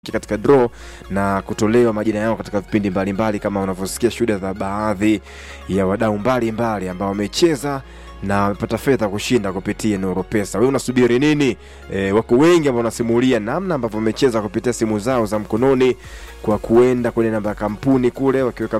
katika draw na kutolewa majina yao katika vipindi mbalimbali kama unavyosikia shuhuda za baadhi ya wadau mbalimbali ambao wamecheza na wamepata fedha kushinda kupitia Nuru Pesa. Wewe unasubiri nini? E, wako wengi ambao wanasimulia namna ambavyo wamecheza kupitia simu zao za mkononi kwa kuenda kwenye namba ya kampuni kule wakiweka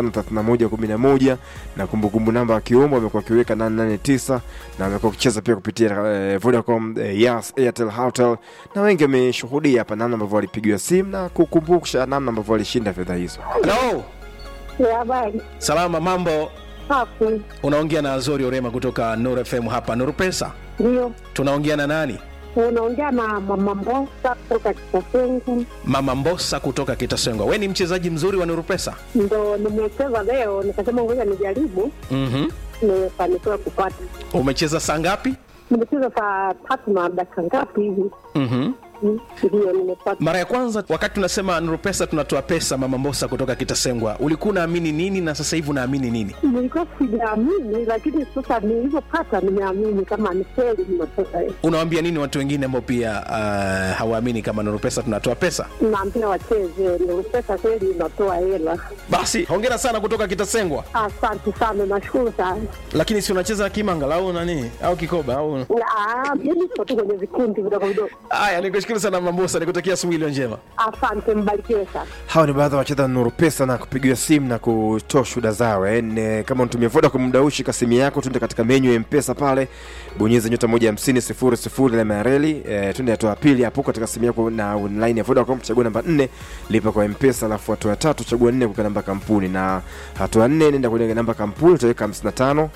553111 na kumbukumbu namba wakiomba wamekuwa wakiweka 889 na wamekuwa wakicheza pia kupitia eh, Vodacom, eh, Yas, Airtel, Hotels na wengi wameshuhudia hapa namna ambavyo walipigiwa simu na kukumbusha namna ambavyo walishinda fedha hizo. Hello. Ya habari Salama, mambo. safi, Unaongea na Azori Orema kutoka Nuru FM hapa Nuru Pesa. ndio Tunaongea na nani? unaongea na mama Mbosa kutoka Kitasengu. Mama Mbosa kutoka Kitasengwa. We ni mchezaji mzuri wa Nuru Pesa. Ndo nimecheza leo, nikasema ngoja nijaribu, Mhm. nimefanikiwa kupata. Umecheza saa ngapi? Nimecheza saa tatu na dakika ngapi hivi, Mhm. Mm, ndio nimepata. Mara ya kwanza wakati tunasema Nuru Pesa tunatoa pesa, Mama Mbosa kutoka Kitasengwa, ulikuwa unaamini nini na sasa hivi unaamini nini? Nilikuwa sijaamini, lakini sasa nilivyopata nimeamini kama ni kweli nimepata. Unawaambia nini watu wengine ambao pia uh, hawaamini kama Nuru Pesa tunatoa pesa? Naambia wacheze, ndio pesa kweli inatoa hela. Basi hongera sana kutoka Kitasengwa. Asante sana, nashukuru sana. Lakini si unacheza kimanga au nani au kikoba au Ah, Mimi siko tu kwenye vikundi vidogo vidogo. Haya, nikushukuru sana Mama Mbosa, nikutakia asubuhi iliyo njema. Asante, mbarikiwe sana. Hawa ni baadhi ya wacheza Nuru Pesa na kupigiwa simu na kutoa shuhuda zao. Eh, ne- kama unatumia Vodacom muda huu, shika simu yako, tuende katika menyu ya Mpesa pale, bonyeza nyota moja hamsini sifuri sifuri alama ya reli. Eh, tuende hatua ya pili hapo katika simu yako na online ya Vodacom, chagua namba nne, lipa kwa Mpesa, alafu hatua ya tatu chagua nne kuweka namba kampuni, na hatua ya nne nenda kwenye namba kampuni, utaweka 55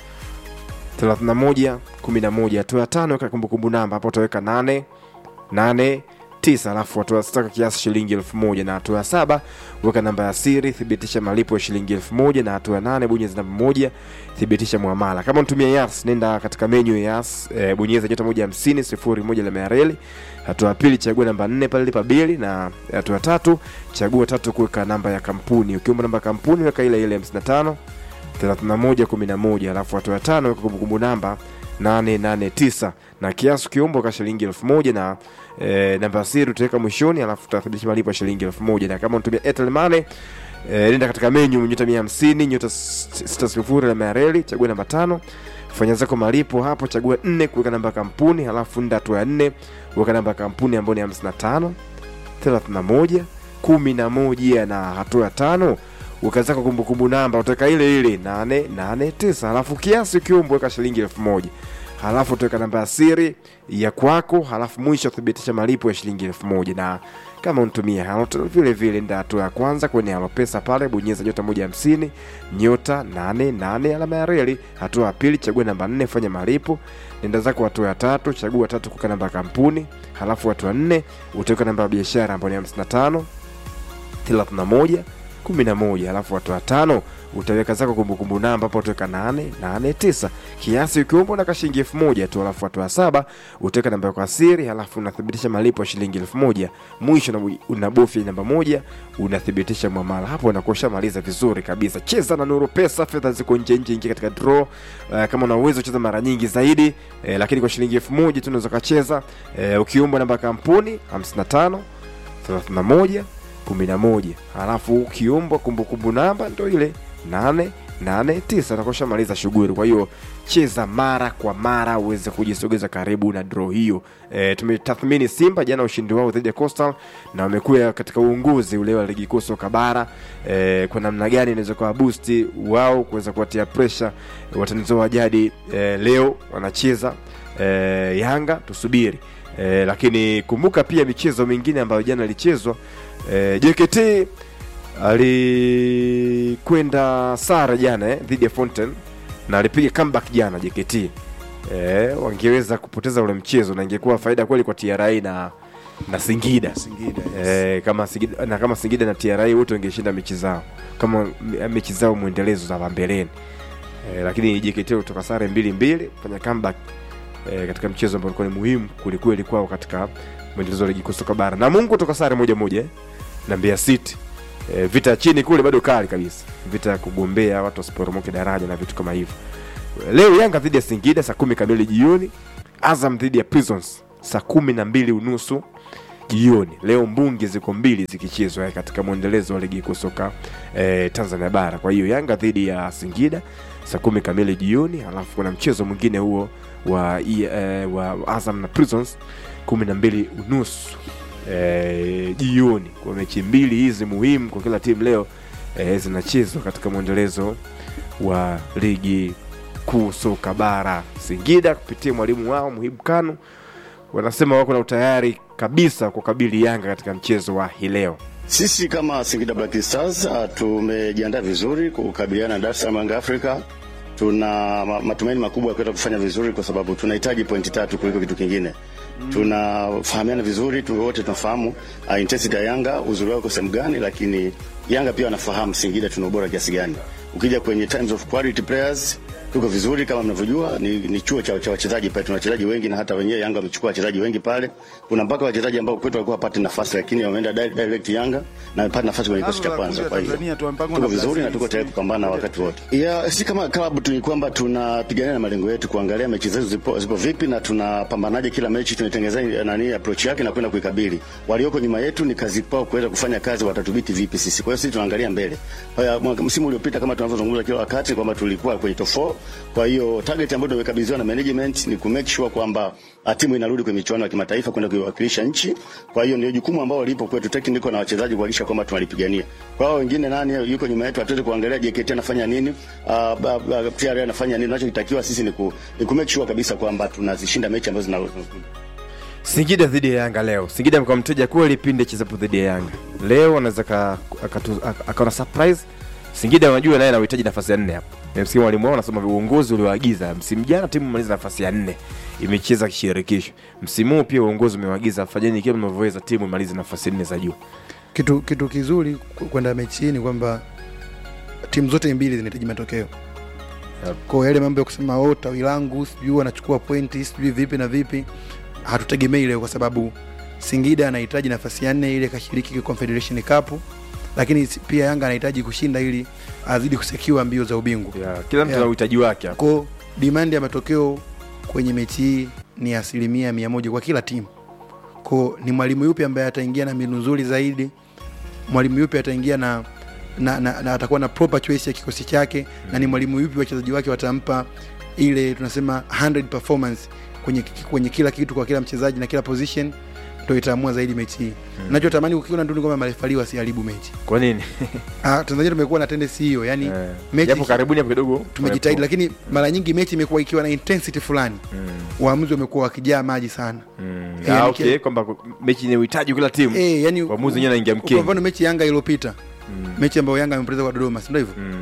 31 11. Hatua ya tano weka kumbukumbu namba, hapo utaweka 8 8 9 alafu hatua ya sita weka kiasi shilingi elfu moja na hatua ya saba weka namba ya siri thibitisha malipo ya shilingi elfu moja na hatua ya nane bonyeza namba moja thibitisha muamala kama unatumia yas nenda katika menyu ya yas e, bonyeza nyota moja hamsini sifuri moja la reli hatua ya pili chagua namba nne pale lipa bili na hatua ya tatu chagua tatu kuweka namba ya kampuni ukiomba namba ya kampuni weka ile ile 55 31 11 alafu hatua ya tano weka kumbukumbu namba 889 na kiasi ukiomba ka shilingi elfu moja na e, namba ya siri utaweka mwishoni alafu utathibitisha malipo ya shilingi elfu moja na kama unatumia Airtel Money e, nenda katika menyu nyota 150 nyota 60 alama ya reli chagua namba tano fanya zako malipo hapo chagua nne kuweka namba ya kampuni halafu nda hatua ya nne weka namba ya kampuni ambayo ni 55 31 11 na hatua ya tano ukazaka kumbukumbu namba utaweka ile ile 889 halafu kiasi ukiomba weka shilingi elfu moja halafu utaweka namba ya siri ya kwako halafu mwisho thibitisha malipo ya shilingi elfu moja na kama unatumia Halotel vile vile nda hatua ya kwanza kwenye Halopesa pale bonyeza nyota moja hamsini nyota nane nane alama ya reli. Hatua ya pili chagua namba nne fanya malipo. Nenda zako hatua ya tatu chagua tatu kuweka namba ya kampuni, halafu hatua nne utaweka namba ya biashara ambayo ni hamsini na tano 31 11 alafu watu watano utaweka zako kumbukumbu namba hapo utaweka 889 kiasi ukiomba na kashilingi elfu moja tu alafu watu wa saba utaweka namba yako ya siri halafu unathibitisha malipo ya shilingi elfu moja mwisho unabu- unabofya namba moja unathibitisha mwamala hapo unakuwa ushamaliza vizuri kabisa cheza na nuru pesa fedha ziko nje nje ingia katika draw uh, kama una uwezo cheza mara nyingi zaidi eh, lakini kwa shilingi elfu moja tu unaweza ukacheza eh, ukiomba namba ya kampuni 55 31 11 halafu ukiombwa kumbukumbu namba ndo ile 889 utakosha maliza shughuli kwa hiyo cheza mara kwa mara uweze kujisogeza karibu na draw hiyo e, tumetathmini simba jana ushindi wao dhidi ya coastal na wamekuwa katika uongozi ule wa ligi kuu soka bara e, kwa namna gani inaweza kuwa busti wao kuweza kuwatia presha watanizo wa jadi e, leo wanacheza e, yanga tusubiri e, lakini kumbuka pia michezo mingine ambayo jana ilichezwa e, JKT alikwenda sare jana eh, dhidi ya Fountain na alipiga comeback jana JKT. Eh, wangeweza kupoteza ule mchezo na ingekuwa faida kweli kwa TRA na na Singida. Singida, yes. Eh, kama Singida na kama Singida na TRA wote wangeshinda mechi zao kama m- mechi zao mwendelezo za hapa mbeleni. Eh, lakini JKT kutoka sare mbili mbili fanya comeback eh, katika mchezo ambao ulikuwa ni muhimu kulikweli kwao katika mwendelezo wa ligi kuu soka bara. Na Mungu toka sare moja moja eh, na Mbeya City. E, vita ya chini kule bado kali kabisa, vita ya kugombea watu wasiporomoke daraja na vitu kama hivyo. Leo Yanga dhidi ya Singida saa kumi kamili jioni, Azam dhidi ya Prisons saa kumi na mbili unusu jioni leo mbungi ziko mbili zikichezwa eh, katika mwendelezo wa ligi kuu soka eh, tanzania bara kwa hiyo yanga dhidi ya singida saa kumi kamili jioni alafu kuna mchezo mwingine huo wa, i- eh, wa azam na prisons kumi na mbili unusu eh, jioni kwa mechi mbili hizi muhimu kwa kila timu leo eh, zinachezwa katika mwendelezo wa ligi kuu soka bara singida kupitia mwalimu wao muhimu kanu wanasema wako na utayari kabisa kukabili yanga katika mchezo wa hii leo Sisi kama Singida Black Stars uh, tumejiandaa vizuri kukabiliana na Dar es Salaam Young Africa. Tuna ma- matumaini makubwa ya kuweza kufanya vizuri kwa sababu tunahitaji pointi tatu kuliko kitu kingine. Tunafahamiana vizuri, tu wote tunafahamu uh, intensity ya Yanga, uzuri wao uko sehemu gani, lakini Yanga pia wanafahamu Singida tuna ubora kiasi gani. Ukija kwenye terms of quality players tuko vizuri kama mnavyojua, ni, ni chuo cha, cha wachezaji pale, tuna wachezaji wengi na hata wenyewe Yanga wamechukua wachezaji wengi pale. Kuna mpaka wachezaji ambao kwetu walikuwa hapati nafasi, lakini wameenda direct, direct Yanga na wamepata nafasi kwenye kikosi cha kwanza. Kwa hiyo tuko vizuri na tuko tayari kupambana wakati wote. Ya, si kama klabu tu ni kwamba tunapigania na malengo yetu, kuangalia mechi zetu zipo, zipo vipi na tunapambanaje kila mechi, tunaitengeneza nani approach yake na kwenda kuikabili. Walioko nyuma yetu ni kazi kwao kuweza kufanya kazi, watatudhibiti vipi sisi. Kwa hiyo sisi tunaangalia mbele. Haya, mwaka- msimu uliopita kama tunavyozungumza kila wakati kwamba tulikuwa kwenye top 4. Kwa hiyo target ambayo tumekabidhiwa na management ni ku make sure kwamba ah, timu inarudi kwenye michuano ya kimataifa kwenda kuiwakilisha nchi. Kwa hiyo ndio jukumu ambalo lipo kwetu technical na wachezaji kuhakikisha kwamba tunalipigania. Kwa hiyo wengine nani yuko nyuma yetu, hatuwezi kuangalia JKT anafanya nini, uh, ba- ba- TRA anafanya nini. Tunachotakiwa sisi ni ku, ni ku make sure kabisa kwamba tunazishinda mechi ambazo zina singida dhidi ya yanga leo singida amekuwa mteja kweli pindi chezapo dhidi ya yanga leo anaweza ka- akatu- aka- akaona surprise singida unajua naye anahitaji nafasi ya nne hapo msimu mwalimu wao anasema uongozi ulioagiza msimu jana timu maliza nafasi ya nne imecheza kishirikisho msimu huu pia uongozi umewaagiza fanyeni kile mnavyoweza timu imalize nafasi nne za juu kitu kitu kizuri ku- kwenda mechi hii ni kwamba timu zote mbili zinahitaji matokeo Yep. kwa yale mambo ya kusema oh, tawi langu sijui wanachukua pointi sijui vipi na vipi hatutegemei leo kwa sababu singida anahitaji nafasi ya nne ili akashiriki confederation cup lakini si- pia yanga anahitaji kushinda ili azidi kusekiwa mbio za ubingwa yeah, kila mtu Yeah. ana uhitaji wake hapo ko demand ya matokeo kwenye mechi hii ni asilimia mia moja kwa kila timu ko ni mwalimu yupi ambaye ataingia na mbinu nzuri zaidi mwalimu yupi ataingia na, na, na, na atakuwa na proper choice ya kikosi chake mm. na ni mwalimu yupi wachezaji wake watampa ile tunasema 100 performance kwenye, kwenye kila kitu kwa kila mchezaji na kila position ndo itaamua zaidi mechi hii mm. nachotamani ukiona tu ni kwamba marefali wasiharibu mechi kwa nini ah, tanzania tumekuwa na tendency hiyo yani Eh, mechi japo karibuni hapo kidogo tumejitahidi lakini mara nyingi mechi imekuwa ikiwa na intensity fulani Mm, waamuzi wamekuwa wakijaa maji sana mm. Eh, Ah, yani okay kile- kwamba mechi yenye uhitaji kila timu e, yani Waamuzi wenyewe wanaingia kwa mkenge. mfano mechi yanga iliyopita Mm, mechi ambayo yanga amepoteza kwa dodoma sindo hivyo mm,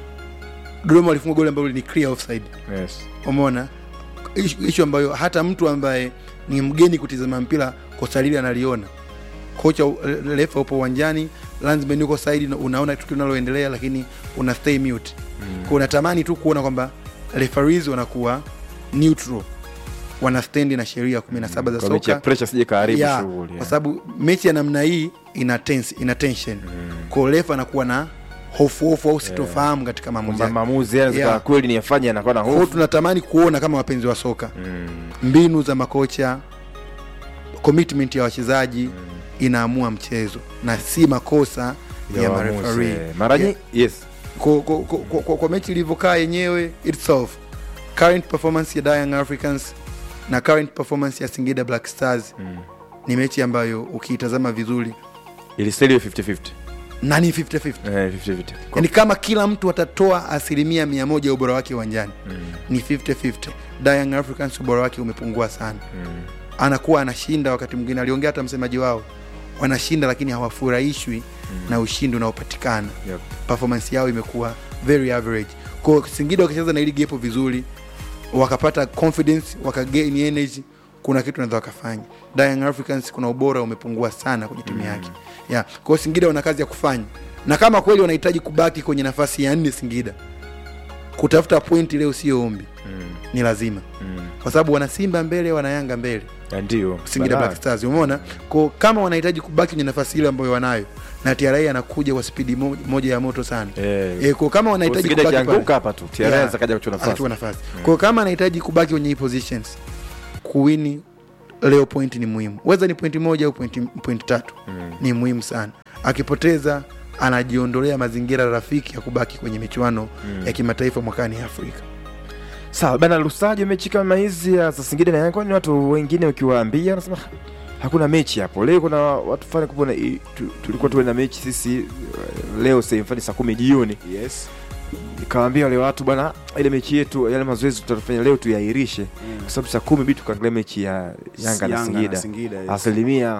dodoma walifunga goli ambalo ni clear offside yes. umeona ishu ambayo hata mtu ambaye ni mgeni kutizama mpira kosa lile analiona kocha re- refa upo uwanjani landsman yuko side na unaona tukio linaloendelea lakini una stay mute mm. kwa unatamani tu kuona kwamba referees wanakuwa neutral wana stendi na sheria 17 za kwa mechi ya soka pressure sije kaharibu Ya, shughuli kwa yeah. sababu mechi ya namna hii ina tense, ina tension kwa refa anakuwa na hofu hofu au sitofahamu katika maamuzi kwamba yake. maamuzi yanaweza Yeah. kuwa kweli ni yafanye anakuwa na Kwa hiyo hofu tunatamani kuona kama wapenzi wa soka Mm, mbinu za makocha commitment ya wachezaji inaamua mchezo na si makosa ya, ya waamuzi, marefari eh. mara nyingi yes kwa, kwa, kwa, kwa, kwa, kwa mechi ilivyokaa yenyewe itself current performance ya Young Africans na current performance ya Singida Black Stars Mm. ni mechi ambayo ukiitazama vizuri ilistahili 50-50 na ni 50-50 Eh, 50-50 Kwa- yani kama kila mtu atatoa asilimia mia moja ya ubora wake uwanjani Mm, ni 50-50 Young Africans ubora wake umepungua sana mm, anakuwa anashinda wakati mwingine aliongea hata msemaji wao wanashinda lakini hawafurahishwi na ushindi unaopatikana yep. performance yao imekuwa very average kwa singida wakicheza na ili gepo vizuri wakapata confidence wakagain energy kuna kitu naweza wakafanya Young Africans kuna ubora umepungua sana kwenye timu yake yeah. kwa hiyo singida wana kazi ya kufanya na kama kweli wanahitaji kubaki kwenye nafasi ya nne singida kutafuta pointi leo sio ombi Mm, ni lazima mm. kwa sababu wana simba mbele wana yanga mbele Ya ndio Singida Balaa. Black Stars umeona ko kama wanahitaji kubaki kwenye nafasi ile ambayo wanayo na TRA anakuja kwa spidi mo, moja ya moto sana Eh, e, ko kama wanahitaji Singida kubaki kianguka pale hapa tu TRA Yeah. anaweza kaja kuchukua nafasi anachukua nafasi kwa kama anahitaji kubaki kwenye hii positions kuwini leo point ni muhimu weza ni pointi moja au pointi, pointi tatu mm. ni muhimu sana akipoteza anajiondolea mazingira rafiki ya kubaki kwenye michuano mm. ya kimataifa mwakani Afrika. Sawa bana, Lusajo, mechi kama hizi ya za Singida na Yanga, kwani watu wengine ukiwaambia wanasema "Ah, hakuna mechi hapo leo. Kuna watu fulani kupona, tu, tulikuwa tuwe na mechi sisi eh, leo sehemu saa kumi jioni yes nikawaambia wale watu bwana, ile mechi yetu yale mazoezi tutafanya leo tuyairishe, kwa sababu saa kumi bidi tukaangalia mechi ya Yanga na Singida. Singida yes. Asilimia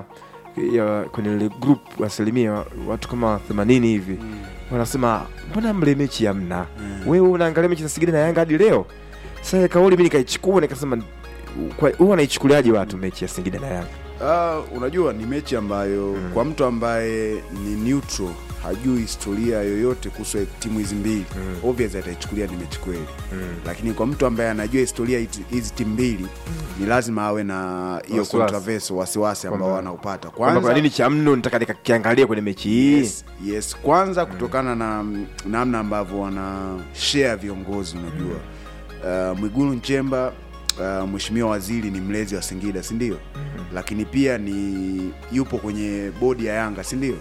ya kwenye ile group asilimia watu kama 80 hivi wanasema mbona mle mechi hamna? Wewe unaangalia mechi za Singida na Yanga hadi leo. Sasa kauli mimi nikaichukua nikasema, kwa huwa wanaichukuliaje watu mechi ya Singida na Yanga? Ah, unajua ni mechi ambayo kwa mtu ambaye ni neutral hajui historia yoyote kuhusu timu hizi mbili mm. obvious ataichukulia ni mechi kweli mm. lakini kwa mtu ambaye anajua historia hizi- hizi timu mbili ni lazima awe na hiyo Wasiwasi. controversy wasiwasi ambao Kwamba- wanaupata Kwamba kwa nini cha mno nitaka nikakiangalia kwenye mechi hii? yes, yes kwanza kutokana na mm, namna ambavyo wana share viongozi unajua uh, mwigulu nchemba uh, mheshimiwa waziri ni mlezi wa singida si ndio lakini pia ni yupo kwenye bodi ya yanga si ndio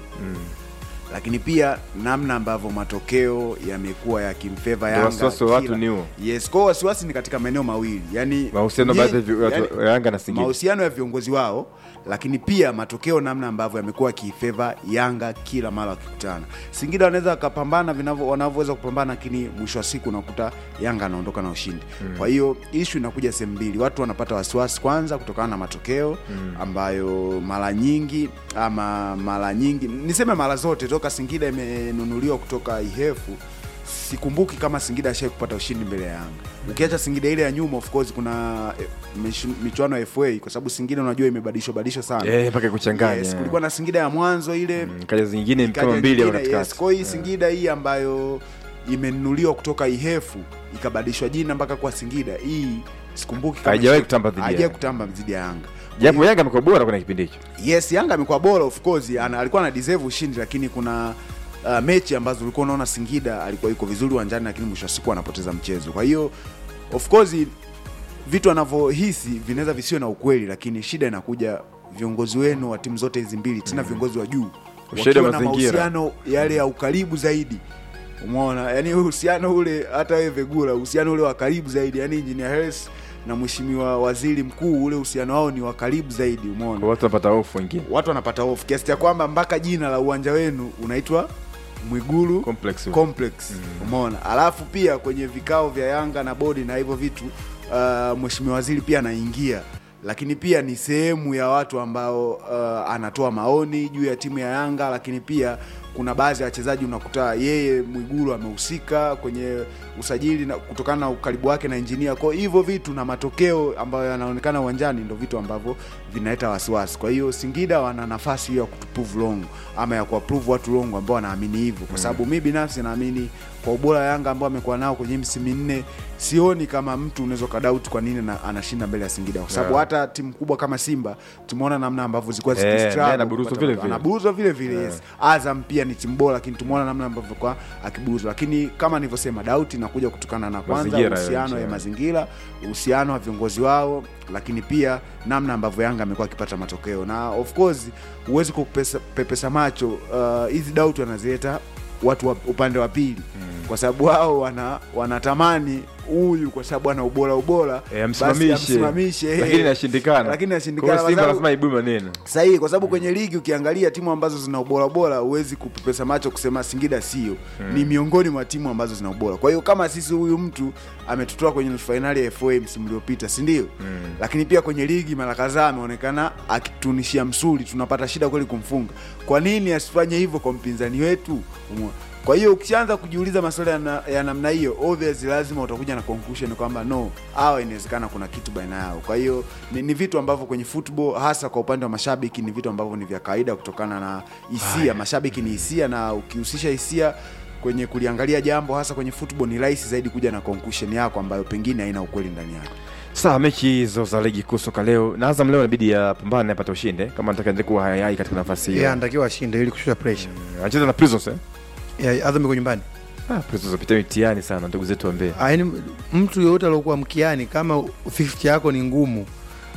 lakini pia namna ambavyo matokeo yamekuwa yakimfeva Ndio yanga wasiwasi wa watu kila- ni huo. yes kwao wasiwasi ni katika maeneo mawili yani Mahusiano nye- baadhi ya vi- watu- Yanga na Singida. mahusiano ya viongozi wao lakini pia matokeo namna ambavyo yamekuwa yakifeva yanga kila mara wakikutana singida wanaweza wakapambana vinavyo- wanavyoweza kupambana lakini mwisho wa siku unakuta yanga anaondoka na ushindi kwa hiyo ishu inakuja sehemu mbili watu wanapata wasiwasi kwanza kutokana na matokeo ambayo mara nyingi ama mara nyingi niseme mara zote toka singida imenunuliwa kutoka ihefu sikumbuki kama singida ashai kupata ushindi mbele ya yanga ukiacha singida ile ya nyuma of course kuna eh, michu- michuano ya fa kwa sababu singida unajua imebadilishwa badilishwa sana Eh, mpaka kuchanganya. yes, kulikuwa na singida ya mwanzo ile Mm, kaja zingine ikaja kama mbili au nyingine, yes. katikati. kwa hiyo hii singida hii ambayo imenunuliwa kutoka ihefu ikabadilishwa jina mpaka kwa singida hii sikumbuki kama Haijawahi ishai- kutamba dhidi ya haijawahi Yanga. kutamba dhidi ya yanga Japo Yanga amekuwa bora kwenye kipindi hicho. yes yanga amekuwa bora of course ana, alikuwa ana deserve ushindi lakini kuna uh, mechi ambazo ulikuwa unaona singida alikuwa yuko vizuri uwanjani lakini mwisho wa siku anapoteza mchezo kwa hiyo of course vitu anavyohisi vinaweza visiwe na ukweli lakini shida inakuja viongozi wenu wa timu zote hizi mbili tena viongozi wa juu Ushahidi wa wakiwa na mazingira. mahusiano yale ya ukaribu zaidi umeona yani uhusiano ule hata wewe vegula uhusiano ule wa karibu zaidi yani engineer Hersi na mheshimiwa waziri mkuu ule uhusiano wao ni wa karibu zaidi umeona Kwa watu wanapata hofu wengine. watu wanapata hofu kiasi cha kwamba mpaka jina la uwanja wenu unaitwa Mwigulu Complex. Complex. Umeona, alafu pia kwenye vikao vya Yanga na bodi na hivyo vitu uh, mheshimiwa waziri pia anaingia, lakini pia ni sehemu ya watu ambao uh, anatoa maoni juu ya timu ya Yanga, lakini pia kuna baadhi ya wachezaji unakuta yeye Mwigulu amehusika kwenye usajili na kutokana na ukaribu wake na injinia. Kwa hivyo vitu na matokeo ambayo yanaonekana uwanjani ndo vitu ambavyo vinaleta wasiwasi. Kwa hiyo Singida wana nafasi hiyo ya kutuprove wrong ama ya kuwaprove watu wrong ambao wanaamini hivyo, kwa sababu mi binafsi naamini kwa ubora wa Yanga ambao amekuwa nao kwenye misimu minne, sioni kama mtu unaweza ukadauti kwa nini na, anashinda mbele ya Singida, kwa sababu Yeah. hata timu kubwa kama Simba tumeona namna ambavyo zilikuwa Eh, naye zikistruggle anaburuzwa kupata vile matokeo. vile. Anaburuzwa vile vile yes. Azam pia ni timu bora, lakini tumeona namna ambavyo kwa akiburuzwa, lakini kama nilivyosema, dauti inakuja kutokana na kwanza Mazingira ya uhusiano nchi, ya yeah. mazingira, uhusiano wa viongozi wao, lakini pia namna ambavyo Yanga amekuwa akipata matokeo, na of course huwezi kupepesa macho uh, hizi doubt wanazileta watu wa upande wa pili kwa sababu wao wana wanatamani huyu kwa sababu ana ubora ubora Eh, basi amsimamishe. amsimamishe, eh. Lakini inashindikana. lakini Kwa inashindikana hiyo kwa Simba sababu- lazima ibue maneno. sahihi kwa sababu kwenye ligi ukiangalia timu ambazo zina ubora bora huwezi kupepesa macho kusema singida sio ni miongoni mwa timu ambazo zina ubora kwa hiyo kama sisi huyu mtu ametutoa kwenye nusu fainali ya fa msimu uliopita si ndio lakini pia kwenye ligi mara kadhaa ameonekana akitunishia msuli tunapata shida kweli kumfunga kwa nini asifanye hivyo kwa mpinzani wetu Umeona? kwa hiyo ukishaanza kujiuliza maswali ya, na, ya namna hiyo obviously lazima utakuja na conclusion kwamba no hawa inawezekana kuna kitu baina yao kwa hiyo ni, ni vitu ambavyo kwenye football hasa kwa upande wa mashabiki ni vitu ambavyo ni vya kawaida kutokana na hisia mashabiki ni hisia na ukihusisha hisia kwenye kuliangalia jambo hasa kwenye football ni rahisi zaidi kuja na conclusion yako ambayo pengine haina ukweli ndani yake Sawa, mechi hizo za ligi kuu soka leo na Azam leo inabidi yapambane apate ushindi eh, kama nataka endelee kuwa hayai katika nafasi yeye hiyo. anatakiwa ashinde ili kushusha pressure. Anacheza na Prisons eh? Yeah, Azam iko nyumbani. Ah, Prisons wapita mitihani sana ndugu zetu wa Mbeya. Ah, yaani mtu yoyote aliokuwa mkiani kama 50 yako ni ngumu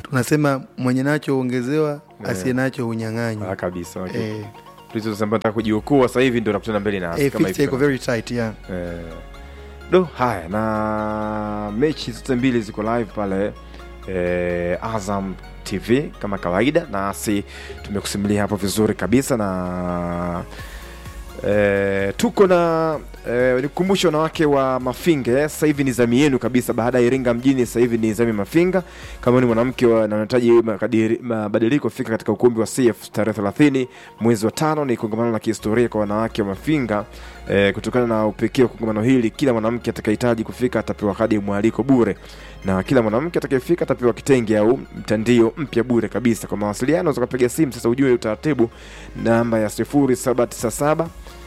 tunasema mwenye nacho ongezewa asiye nacho unyang'anywa Ah, kabisa okay. eh, tulizosema nataka kujiokoa sasa hivi ndo nakutana mbele na eh, kama fixture hivi iko very tight yeah. Eh, do haya na mechi zote mbili ziko live pale eh, azam tv kama kawaida nasi tumekusimulia hapo vizuri kabisa na eh, tuko na eh, nikukumbusha wanawake wa mafinga eh, sasa hivi ni zami yenu kabisa baada ya iringa mjini sasa hivi ni zami mafinga kama ni mwanamke wa- na unahitaji makadiri- mabadiliko fika katika ukumbi wa cf tarehe 30 mwezi wa tano ni kongamano la kihistoria kwa wanawake wa mafinga eh, kutokana na upekee wa kongamano hili kila mwanamke atakayehitaji kufika atapewa kadi ya mwaliko bure na kila mwanamke atakayefika atapewa kitenge au mtandio mpya bure kabisa kwa mawasiliano zakapiga simu sasa ujue utaratibu namba ya 0797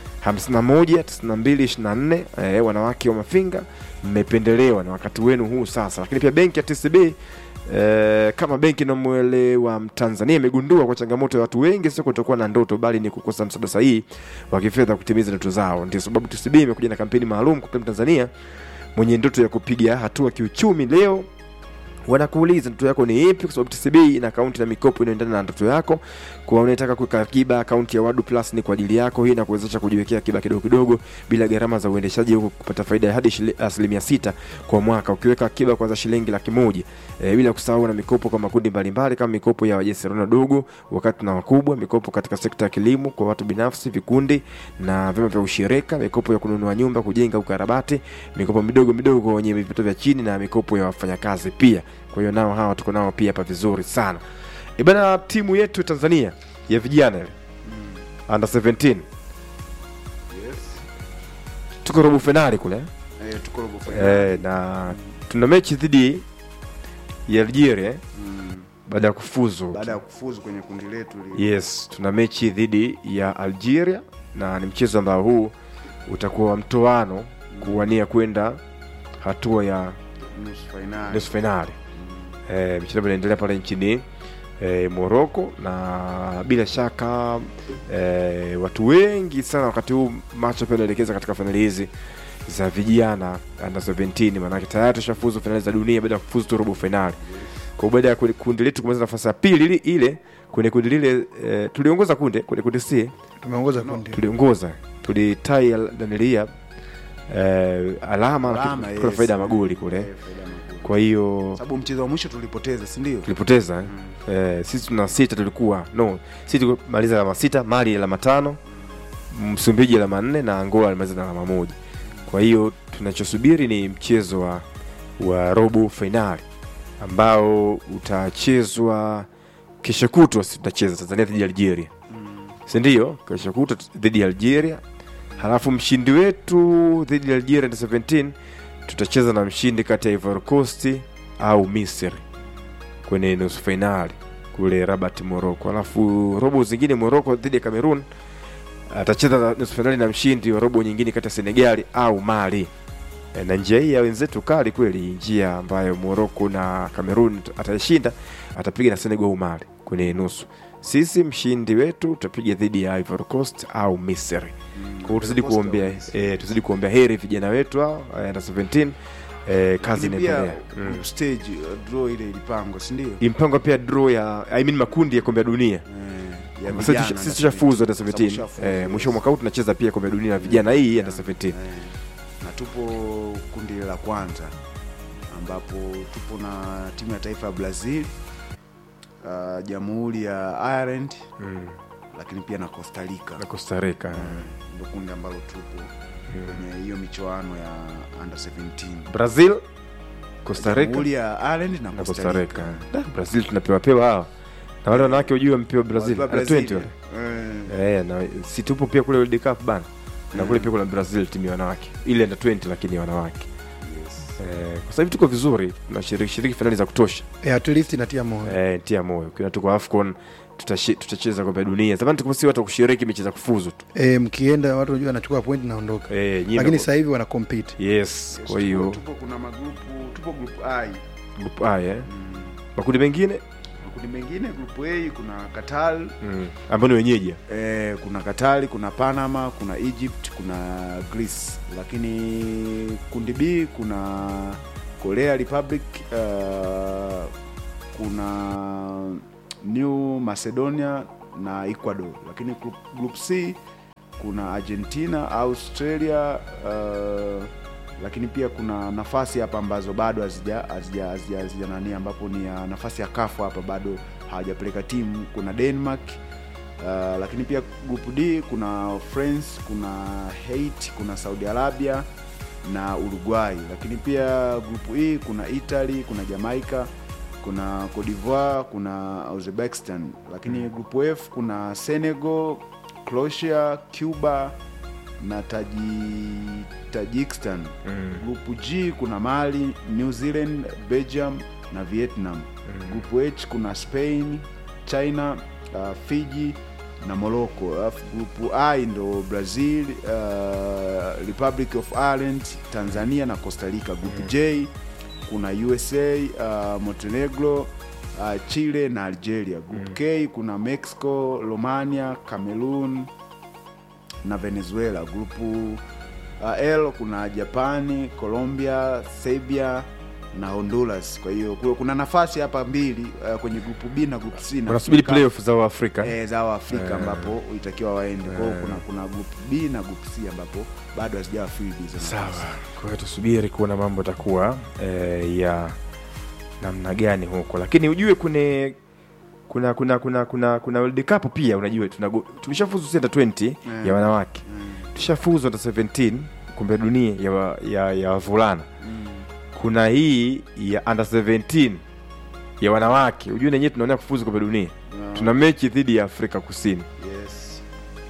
519224 eh, wanawake wa mafinga mmependelewa na wakati wenu huu sasa lakini pia benki ya tcb Eh, kama benki inamwelewa mtanzania imegundua kwa changamoto ya watu wengi sio kutokuwa na ndoto bali ni kukosa msaada sahihi wa kifedha kutimiza ndoto zao ndio sababu tcb imekuja na kampeni maalum kwa mtanzania mwenye ndoto ya kupiga hatua kiuchumi leo wanakuuliza ndoto yako ni ipi kwa sababu tcb ina akaunti na mikopo inayoendana na ndoto yako kwa unataka kuweka akiba akaunti ya wadu plus ni kwa ajili yako hii inakuwezesha kujiwekea akiba kidogo kidogo bila gharama za uendeshaji huku kupata faida ya hadi shili- asilimia sita kwa mwaka ukiweka akiba kwanza shilingi laki moja e, bila kusahau na mikopo kwa makundi mbalimbali kama mikopo ya wajasiriamali wadogo wakati na wakubwa mikopo katika sekta ya kilimo kwa watu binafsi vikundi na vyama vya ushirika mikopo ya kununua nyumba kujenga ukarabati mikopo midogo midogo kwa wenye vipato vya chini na mikopo ya wafanyakazi pia kwa hiyo nao hawa tuko nao pia hapa vizuri sana ibana timu yetu tanzania ya vijana ile under 17 tuko robo fainali kule eh? Eh, tuko robo finali. eh, na tuna mechi dhidi ya algeria eh, Mm. baada ya kufuzu baada ya kufuzu kwenye kundi letu li- yes tuna mechi dhidi ya algeria na ni mchezo ambao huu utakuwa wa mtoano kuwania kwenda hatua ya nusu fainali nusu fainali e, michezo ambayo inaendelea pale nchini e, moroko na bila shaka e, watu wengi sana wakati huu macho pia anaelekeza katika fainali hizi za vijana under 17 maanake tayari tushafuzu fainali za dunia baada ya kufuzu tu robo fainali kwa hiyo baada ya kwenye kundi letu kumaliza nafasi ya pili ili- ile kwenye kundi lile e, tuliongoza kunde kwenye kundi c tumeongoza kundi tuliongoza tulitai danilia e, alama, Alama, lakini kuna yes. faida ya magoli kule Eh, faida ya magoli. kwa hiyo sababu mchezo wa mwisho tulipoteza si ndio tulipoteza eh? eh, sisi tuna sita tulikuwa no sisi tulimaliza alama sita mali alama tano msumbiji alama nne na angola alimaliza na alama moja kwa hiyo tunachosubiri ni mchezo wa, wa robo fainali ambao utachezwa kesho kutwa si tutacheza tanzania dhidi ya algeria sindio kesho kutwa t- dhidi ya algeria halafu mshindi wetu dhidi ya algeria under 17 tutacheza na mshindi kati ya ivory coast au misri kwenye nusu fainali kule rabat morocco alafu robo zingine morocco dhidi ya cameroon atacheza na nusu fainali na mshindi wa robo nyingine kati ya senegali au mali E, na njia hii ya wenzetu kali kweli njia ambayo morocco na cameroon ataishinda atapiga na senegal au mali kwenye nusu sisi mshindi wetu tutapiga dhidi ya ivory coast au misri kwa hiyo tuzidi Coast au kuombea Misri. eh, tuzidi kuombea heri vijana wetu hao eh, under 17 eh, kazi Lakini pia inaendelea mm. group stage uh, draw ile ilipangwa si ndio impangwa pia draw ya I mean makundi ya kombe la dunia Eh, ya Sasa vijana tusha- sisi na tushafuzu under Sababu 17 tushafuzu, eh, yes. mwisho wa mwaka huu tunacheza pia kombe la dunia la vijana hii under 17 Eh, na tupo kundi la kwanza ambapo tupo na timu ya taifa ya brazil uh, jamhuri ya ireland mm. lakini pia na costa rica na costa rica ndo kundi ambalo tupo kwenye hiyo michoano ya under 17 brazil costa rica jamhuri ya ireland na na costa costa rica rica Da, brazil tunapewa pewa hawa na wale wanawake ujue wamepewa brazil Wakiwa Under 20 Brazil, wale eh, eh, na si tupo pia kule world cup bana na kule pia kuna brazil timu ya wanawake ile under 20 lakini ya wanawake yes. eh, kwa sasa hivi tuko vizuri tunashiriki shiriki finali za kutosha eh, at least inatia moyo eh, tia moyo kila tuko afcon tutashi- tutacheza kombe la dunia zamani tulikuwa si watu wa kushiriki mechi za kufuzu tu eh, mkienda watu wanajua anachukua point naondoka eh, nyinyi lakini mko- sasa hivi wana compete yes Yes, kwa hiyo tupo, tupo kuna magrupu tupo group i group A eh. mm. makundi mengine makundi mengine group a kuna qatar mm. ambao ni wenyeji eh, kuna katari kuna panama kuna egypt kuna greece lakini kundi b kuna korea republic uh, kuna New Macedonia na Ecuador, lakini group, group C kuna Argentina, Australia uh, lakini pia kuna nafasi hapa ambazo bado hazija hazija hazija hazija nani, ambapo ni ya nafasi ya kafu hapa bado hawajapeleka timu. Kuna Denmark uh, lakini pia group D kuna France, kuna Haiti, kuna Saudi Arabia na Uruguay, lakini pia group E kuna Italy, kuna Jamaica, kuna Cote d'Ivoire, kuna Uzbekistan, lakini group F kuna Senegal, Croatia, Cuba na Taji, Tajikistan. Group G kuna Mali, New Zealand, Belgium na Vietnam. Group H kuna Spain, China, uh, Fiji na Morocco. Alafu group I ndo Brazil, uh, Republic of Ireland, Tanzania na Costa Rica. Group J kuna USA, uh, Montenegro, uh, Chile na Algeria. Group K kuna Mexico, Romania, Cameroon na Venezuela. Grupu uh, L kuna Japani, Colombia, Serbia na Honduras. Kwa hiyo kule kuna nafasi hapa mbili uh, kwenye grupu B na grupu C na wanasubiri Afrika- playoff za Afrika eh, za Waafrika Eh. ambapo itakiwa waende. Kwa hiyo Eh. kuna kuna grupu B na grupu C ambapo bado hazijawa filled hizo sawa nafasi. kwa hiyo tusubiri kuona mambo atakuwa eh, ya namna gani huko lakini ujue kune kuna kuna kuna kuna kuna World Cup pia unajua tunago- tulishafuzu under 20 Mm. ya wanawake Mm. tushafuzu under 17 kombe la dunia ya wa- ya ya wavulana kuna hii ya under 17 ya wanawake ujue nenyewe tunaonea kufuzu kombe la dunia Yeah. tuna mechi dhidi ya Afrika Kusini Yes.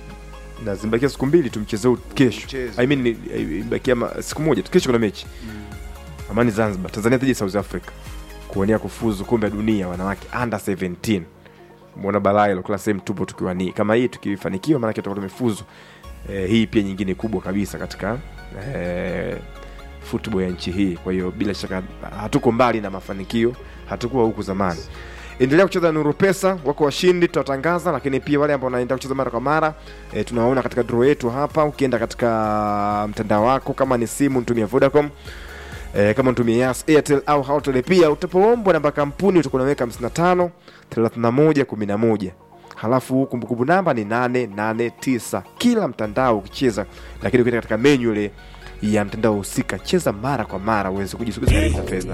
na zimebakia siku mbili tumcheze huu kesho Mchezo. I mean ni- imebakia ma- siku moja tu kesho kuna mechi amani zanzibar tanzania dhidi ya south africa kuonea kufuzu kombe la dunia wanawake under 17 mwona balaa ilo kila sehemu tupo tukiwa ni kama hii tukifanikiwa maanake tutakuwa tumefuzu eh, hii pia nyingine kubwa kabisa katika eh, football ya nchi hii kwa hiyo bila shaka hatuko mbali na mafanikio hatukuwa huku zamani endelea kucheza nuru pesa wako washindi tutawatangaza lakini pia wale ambao wanaenda kucheza mara kwa mara e, tunawaona katika draw yetu hapa ukienda katika mtandao wako kama ni simu mtumia vodacom e, kama mtumia yas airtel au hoteli pia utapoombwa namba kampuni utakuwa unaweka 55 31 11 halafu kumbukumbu namba ni 889 kila mtandao ukicheza lakini ukienda katika menyu ile ya mtandao husika cheza mara kwa mara uweze kujisogeza karibu na fedha